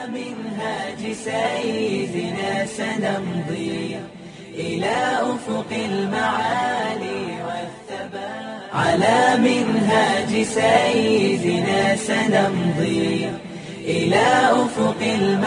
منهاج سيدنا سنمضي إلى أفق المعالي والثبات على منهاج سيدنا سنمضي إلى أفق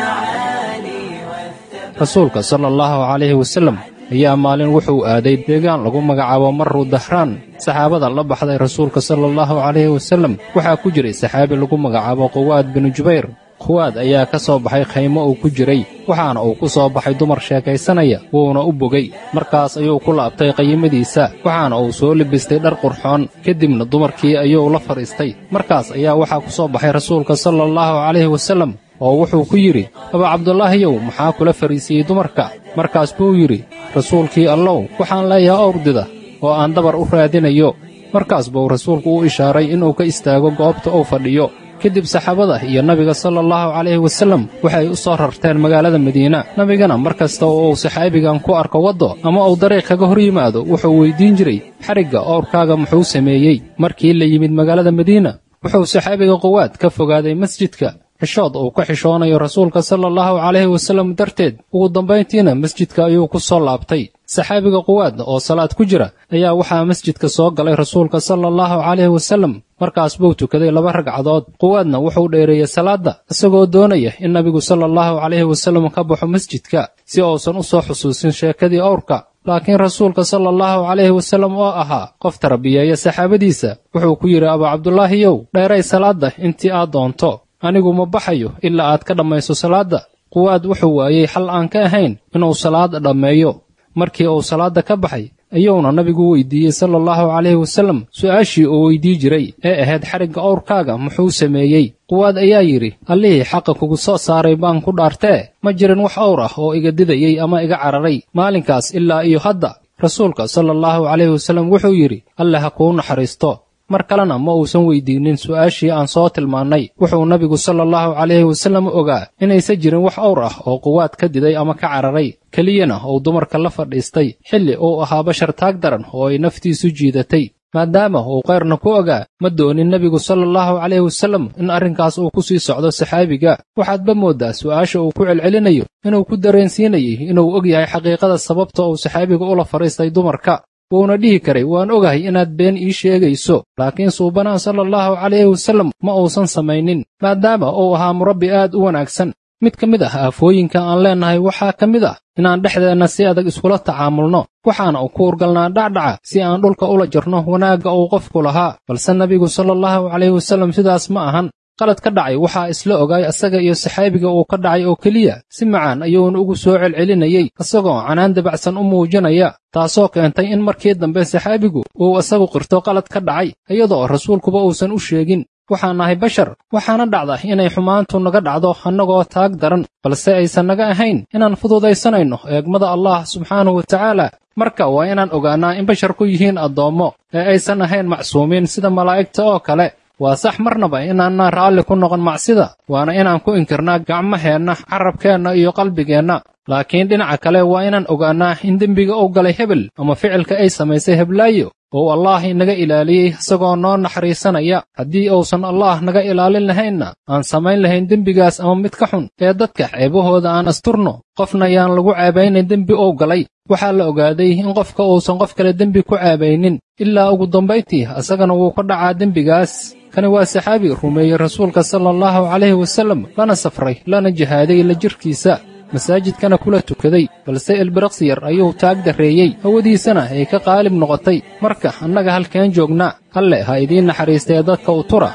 المعالي والثبات rasuulka sala allahu calayhi wasallam ayaa maalin wuxuu aaday deegaan lagu magacaabo marru dahraan saxaabada la baxday rasuulka sala allahu calayhi wasallam waxaa ku jiray saxaabi lagu magacaabo quwaad binu jubayr quwaad ayaa ka soo baxay khaymo uu ku jiray waxaana uu ku soo baxay dumar sheekaysanaya wuuna u bogay markaas ayuu ku laabtay qayimadiisa waxaana uu soo libistay dhar qurxoon kadibna dumarkii ayuu la fadhiistay markaas ayaa waxaa ku soo baxay rasuulka sala allahu calayhi wasallam oo wuxuu ku yidhi abaa cabdulaahiyow maxaa kula fariisiiyey dumarka markaas buu yidhi rasuulkii allow waxaan leeyahay owrdida oo aan dabar u raadinayo markaas buu rasuulku u ishaaray inuu ka istaago goobta uu fadhiyo kadib saxaabada iyo nabiga sala allahu calayhi wasallam waxay u soo rarteen magaalada madiina nebigana mar kasta oo uu saxaabigan ku arko waddo ama uu dariiq kaga hor yimaado wuxuu weyddiin jiray xarigga owrkaaga muxuu sameeyey markii la yimid magaalada madiina wuxuu saxaabiga quwaad ka fogaaday masjidka xishood uu ka xishoonayo rasuulka sala allahu calayhi wasallam darteed ugu dambayntiina masjidka ayuu ku soo laabtay saxaabiga quwaad oo salaad ku jira ayaa waxaa masjidka soo galay rasuulka sala allahu calayhi wasallam markaas buu tukaday laba ragcadood quwaadna wuxuu dheereeyey salaadda isagoo doonaya in nabigu sala allahu calayhi wasallam ka baxo masjidka si uusan u soo xusuusin sheekadii owrka laakiin rasuulka sala allahu calayhi wasallam oo ahaa qof tarbiyeeya saxaabadiisa wuxuu ku yidhi abaa cabdulaahiyow dheeray salaadda intii aad doonto anigu ma baxayo ilaa aad ka dhammayso salaadda quwaad wuxuu waayey xal aan ka ahayn inuu salaadda dhammeeyo markii uu salaadda ka baxay ayuuna nabigu weydiiyey sala allahu calayhi wasallam su'aashii uu weydii jiray ee ahayd xarigga owrkaaga muxuu sameeyey quwaad ayaa yidhi allihii xaqa kugu soo saaray baan ku dhaartee ma jirin wax owr ah oo iga didayey ama iga cararay maalinkaas ilaa iyo hadda rasuulka sala allahu calayhi wasallam wuxuu yidhi alle ha kuu naxariisto mar kalena ma uusan weydiinnin su'aashii aan soo tilmaannay wuxuu nabigu sala allahu calayhi wasallam ogaa inaysan jirin wax owr ah oo quwaad ka diday ama ka cararay keliyana uu dumarka la fadhiistay xilli uu ahaa bashar taag daran oo ay naftiisu jiidatay maadaama uu kayrna ku ogaa ma doonin nebigu sala allahu calayhi wasallam in arrinkaas uu ku sii socdo saxaabiga waxaadba mooddaa su'aasha uu ku celcelinayo inuu ku dareensiinayay inuu og yahay xaqiiqada sababta uu saxaabiga ula fadhiistay dumarka wuuna dhihi karay waan ogahay inaad been ii sheegayso laakiin suubanaha sala allahu calayhi wasallam ma uusan samaynin maadaama uu ahaa murabbi aad u wanaagsan mid ka mid ah aafooyinka aan leennahay waxaa ka mid ah inaan dhexdeenna si adag iskula tacaamulno waxaana u ku urgalnaa dhacdhaca si aan dhulka ula jirno wanaagga uu qofku lahaa balse nebigu sala allahu calayhi wasallam sidaas ma ahan qalad ka dhacay waxaa isla ogaay asaga iyo saxaabiga uu ka dhacay oo keliya si macaan ayuuna ugu soo celcelinayey isagoo canaan dabacsan u muujinaya taasoo keentay in markii dambe saxaabigu uu isagu qirto qalad ka dhacay iyadoo rasuulkuba uusan u sheegin waxaan nahay bashar waxaana dhacda inay xumaantu naga dhacdo annagoo taag daran balse aysan naga ahayn inaan fududaysanayno eegmada allah subxaanahu wa tacaala marka waa inaan ogaannaa in basharku yihiin addoommo ee aysan ahayn macsuumiin sida malaa'igta oo kale waa sax marnaba inaanaan raalli ku noqon macsida waana inaan ku inkirnaa gacmaheenna carabkeenna iyo qalbigeenna laakiin dhinaca kale waa inaan ogaannaa in dembiga uu galay hebel ama ficilka ay samaysay heblaayo oo allaah inaga ilaaliyey isagoo noo naxariisanaya haddii uusan allaah naga ilaalin lahaynna aan samayn lahayn dembigaas ama mid ka xun ee dadka ceebahooda aan asturno qofna yaan lagu ceebaynayn dembi uu galay waxaa la ogaaday in qofka uusan qof kale dembi ku ceebaynin ilaa ugu dambayntii asagana wuu ka dhacaa dembigaas kani waa saxaabi rumeeyey rasuulka sala allahu calayhi wasallam lana safray lana jihaaday la jirkiisa masaajidkana kula tukaday balse elbiraqsi yar ayuu taag darreeyey hawadiisana ay ka qaalib noqotay marka annaga halkeen joognaa alle ha idiin naxariistee dadka u tura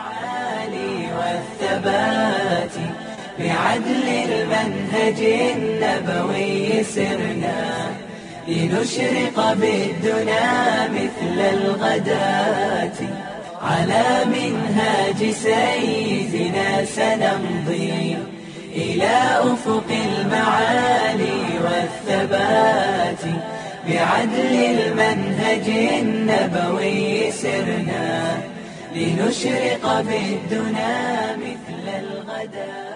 والثبات بعدل المنهج النبوي سرنا لنشرق بالدنا مثل الغداة على منهاج سيدنا سنمضي إلى أفق المعالي والثبات بعدل المنهج النبوي سرنا لنشرق بالدنا مثل الغداة